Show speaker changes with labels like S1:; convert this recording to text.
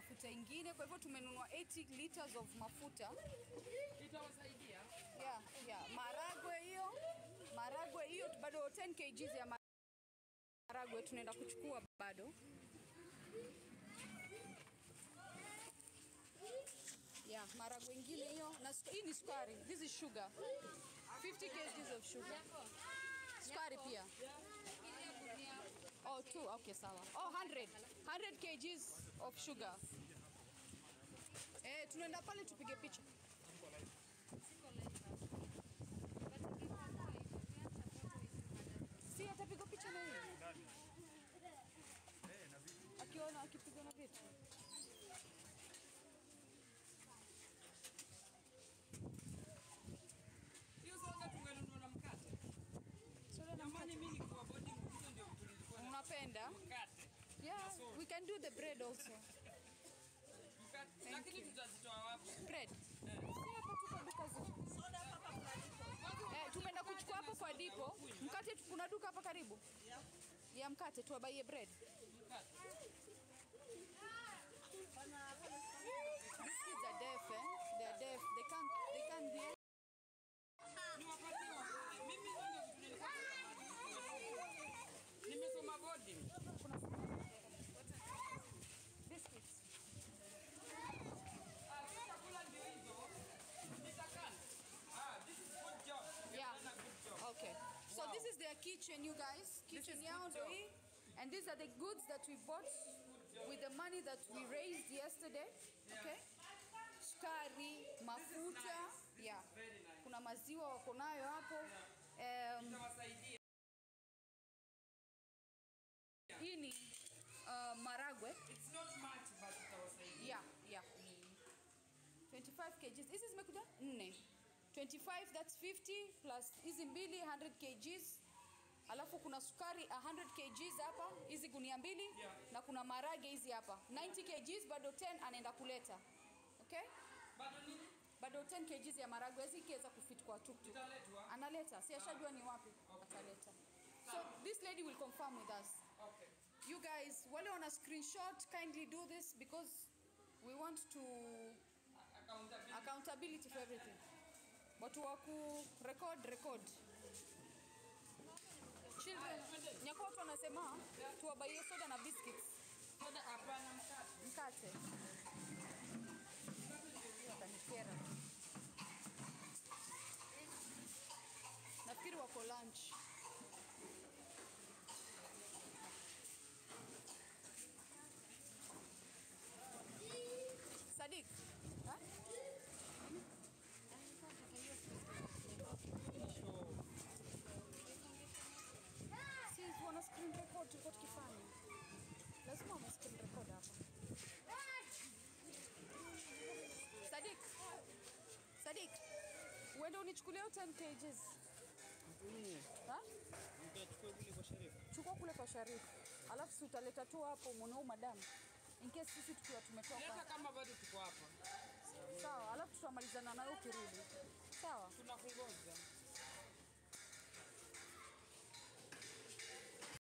S1: mafuta ingine, kwa hivyo tumenunua 80 liters of mafuta.
S2: Itawasaidia.
S1: Yeah, yeah. Maragwe hiyo, maragwe hiyo bado 10 kgs ya maragwe tunaenda kuchukua bado. Yeah, maragwe ingine hiyo na suka- hii ni sukari. This is sugar. 50 kgs of sugar. Sukari pia. Oh, two. Okay, sawa. Oh, 100. 100 kgs of sugar. Eh, tunaenda pale tupige picha. Si atapiga picha na yeye. Akiona akipiga na vitu.
S2: Hiyo soda tungenunua na mkate.
S1: Soda na
S2: Jamani, mimi nikuwa boarding hizo ndio tulikuwa na
S1: Unapenda?
S2: mkate.
S1: Yeah, we can do the bread also.
S2: Mkate. Lakini tutazitoa wapi?
S1: Bread. Si hapa tu kwa duka zetu. Eh, tumeenda kuchukua hapo kwa dipo. Mkate tu- kuna duka hapa karibu. Ya mkate tuwabaie bread.
S2: Mkate.
S1: These kids are deaf, eh? They are deaf. They can't they can't hear.
S2: Niwapatie wa- mimi ndio kitu nilikuwa natamani. Nimesoma boarding.
S1: Biscuits.
S2: Ah, si chakula ndio hizo. Nitakana. Ah, this is good job. You've
S1: Yeah.
S2: done a good job.
S1: Okay. So
S2: Wow.
S1: this is their kitchen, you guys. Kitchen
S2: is
S1: yao
S2: good
S1: ndio
S2: job.
S1: hii. And these are the goods that we bought with the money that we raised yesterday. Okay? Sukari, mafuta, yeah.
S2: Very nice.
S1: Kuna maziwa wako nayo hapo. Um,
S2: Itawasaidia.
S1: hii ni uh, maragwe.
S2: It's not much but itawasaidia.
S1: Yeah, yeah. 25 kgs. Hizi zimekuja nne. 25 that's 50 plus hizi mbili 100 kgs. Alafu kuna sukari 100 kgs hapa, hizi gunia mbili
S2: Yeah.
S1: na kuna marage hizi hapa 90 kgs, bado 10 anaenda kuleta. Okay?
S2: Bado nini?
S1: Bado 10 kgs ya maragwe hizi ikiweza kufit kwa tuktuk.
S2: Italetwa.
S1: Analeta, si ashajua ni wapi ataleta. So this lady will confirm with us.
S2: Okay.
S1: You guys, wale wana screenshot, kindly do this because we want to
S2: Accountability.
S1: accountability for everything. Watu wa ku record record. Children, nyako watu wanasema tuwabaie soda na biscuits,
S2: Soda hapana mkate.
S1: mkate. Watanikera. Nafikiri wako lunch. Sadik, ha? Si wana screen record tulikuwa tukifanya. Lazima wana screen record hapa. Sadik. Sadik. Uende unichukulie hiyo 10 kgs. Ha?
S3: Mtachukua kule kwa Sharifu.
S1: Chukua kule kwa Sharifu. Alafu si utaleta tu hapo mwanao madam. In case sisi tukiwa
S2: Leta
S1: tumetoka.
S2: kama bado tuko hapa.
S1: Sawa, alafu tutamalizana nayo ukirudi. Sawa?
S2: Tunakungoja.